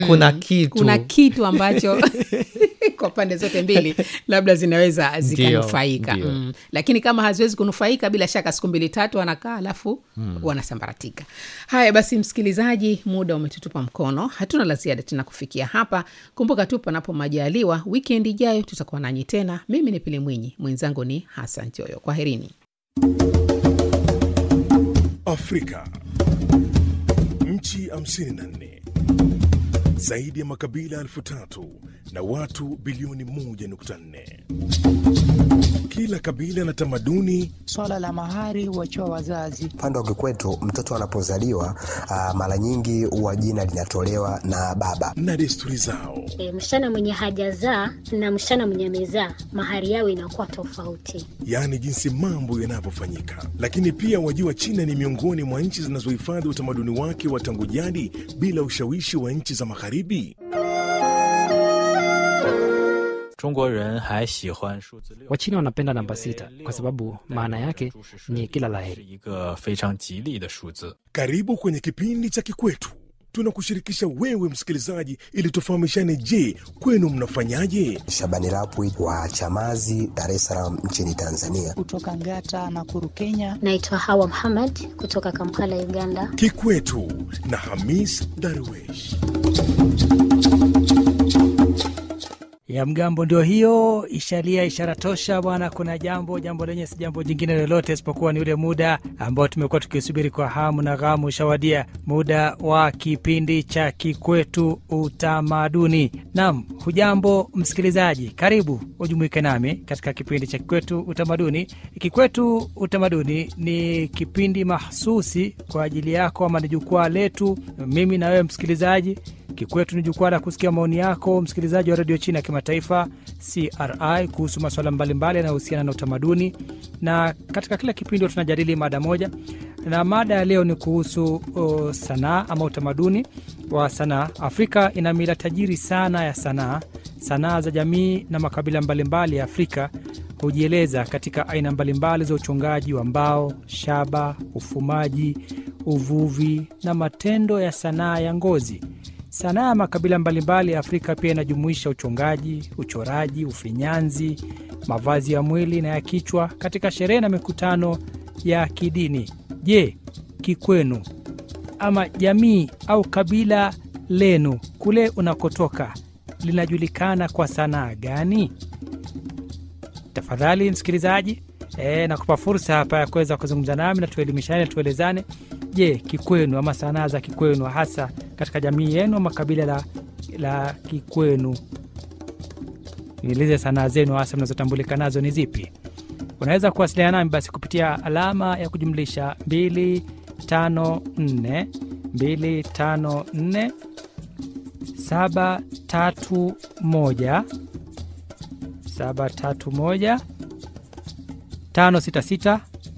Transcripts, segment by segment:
kuna kitu kuna kitu ambacho kwa pande zote mbili labda zinaweza zikanufaika ndio. mm. lakini kama haziwezi kunufaika bila shaka siku mbili tatu wanakaa alafu mm. wanasambaratika haya basi msikilizaji muda umetutupa mkono hatuna la ziada tena kufikia hapa kumbuka tu panapo majaliwa wikendi ijayo tutakuwa nanyi tena mimi ni pili mwinyi mwenzangu ni hasan choyo kwaherini Afrika. Nchi 54 zaidi ya makabila elfu tatu na watu bilioni 1.4. Kila kabila na tamaduni Swala la mahari huachiwa wazazi. Upande wa kikwetu mtoto anapozaliwa ah, mara nyingi huwa jina linatolewa na baba. na desturi zao. E, msichana mwenye hajazaa na msichana mwenye amezaa mahari yao inakuwa tofauti. yaani jinsi mambo yanavyofanyika. Lakini pia wajua, China ni miongoni mwa nchi zinazohifadhi utamaduni wake wa tangu jadi bila ushawishi wa nchi za Magharibi. 中国人还喜欢数字六。 Wachina wanapenda namba sita kwa sababu maana yake ni kila 是 laheri. 一个非常吉利的数字。 Karibu kwenye kipindi cha Kikwetu. Tunakushirikisha wewe msikilizaji, ili tufahamishane. Je, kwenu mnafanyaje? Shabani Rapwi wa Chamazi, Dar es Salaam nchini Tanzania. Kutoka Ngata na Kuru, Kenya. Naitwa Hawa Muhammad kutoka Kampala, Uganda. Kikwetu na Hamis Darwesh. ya mgambo ndio hiyo ishalia ishara tosha bwana kuna jambo jambo lenye si jambo jingine lolote isipokuwa ni ule muda ambao tumekuwa tukisubiri kwa hamu na ghamu ushawadia muda wa kipindi cha kikwetu utamaduni nam hujambo msikilizaji karibu ujumuike nami katika kipindi cha kikwetu utamaduni kikwetu utamaduni ni kipindi mahsusi kwa ajili yako ama ni jukwaa letu mimi na wewe msikilizaji Kikwetu ni jukwaa la kusikia maoni yako msikilizaji wa redio China ya kimataifa CRI kuhusu masuala mbalimbali yanayohusiana na utamaduni, na katika kila kipindi huwa tunajadili mada moja, na mada ya leo ni kuhusu uh, sanaa ama utamaduni wa sanaa. Afrika ina mila tajiri sana ya sanaa. Sanaa za jamii na makabila mbalimbali ya Afrika hujieleza katika aina mbalimbali za uchongaji wa mbao, shaba, ufumaji, uvuvi na matendo ya sanaa ya ngozi. Sanaa ya makabila mbalimbali ya Afrika pia inajumuisha uchongaji, uchoraji, ufinyanzi, mavazi ya mwili na ya kichwa katika sherehe na mikutano ya kidini. Je, kikwenu ama jamii au kabila lenu kule unakotoka linajulikana kwa sanaa gani? Tafadhali msikilizaji, e, nakupa fursa hapa ya kuweza kuzungumza nami na tuelimishane, tuelezane. Je, kikwenu ama sanaa za kikwenu hasa katika jamii yenu ama kabila la, la kikwenu, nieleze sanaa zenu hasa mnazotambulika nazo ni zipi? Unaweza kuwasiliana nami basi kupitia alama ya kujumlisha 254 254 731 731 566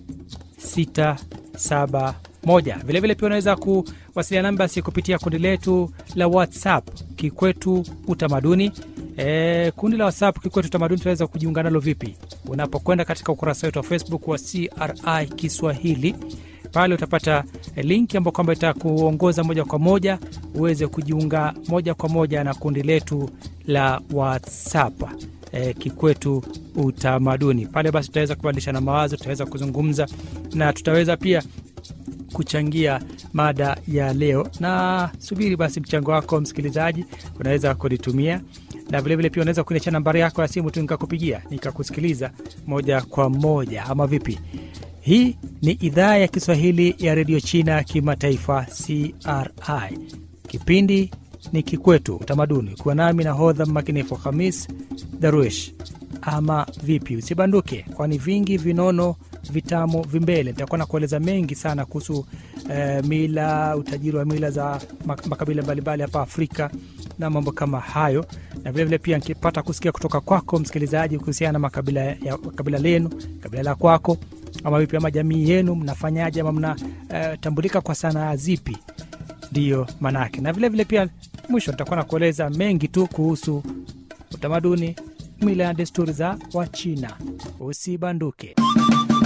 671. Vilevile pia unaweza kuwasiliana nami basi kupitia kundi letu la WhatsApp Kikwetu Utamaduni. E, kundi la WhatsApp Kikwetu Utamaduni tunaweza kujiunga nalo vipi? Unapokwenda katika ukurasa wetu wa Facebook wa CRI Kiswahili pale utapata linki ambayo kwamba itakuongoza moja kwa moja uweze kujiunga moja kwa moja na kundi letu la WhatsApp e, Kikwetu Utamaduni. Pale basi tutaweza kubadilishana mawazo, tutaweza kuzungumza na tutaweza pia kuchangia mada ya leo, na subiri basi mchango wako msikilizaji, unaweza kunitumia na vilevile pia unaweza kuniachia nambari yako ya simu tu nikakupigia nikakusikiliza moja kwa moja, ama vipi? Hii ni idhaa ya Kiswahili ya redio China kimataifa CRI. Kipindi ni Kikwetu Utamaduni. Kuwa nami na hodha mmakinifu Hamis Daruesh. Ama vipi? Usibanduke, kwani vingi vinono vitamu vimbele. Nitakuwa na kueleza mengi sana kuhusu eh, mila, utajiri wa mila za mak- makabila mbalimbali hapa Afrika na mambo kama hayo, na vilevile pia nikipata kusikia kutoka kwako msikilizaji kuhusiana na makabila ya kabila lenu, kabila la kwako ama vipi, ama jamii yenu mnafanyaje, ama mnatambulika kwa sanaa zipi? Ndiyo manake, na vilevile pia mwisho nitakuwa na kueleza mengi tu kuhusu utamaduni, mila na desturi za Wachina. Usibanduke.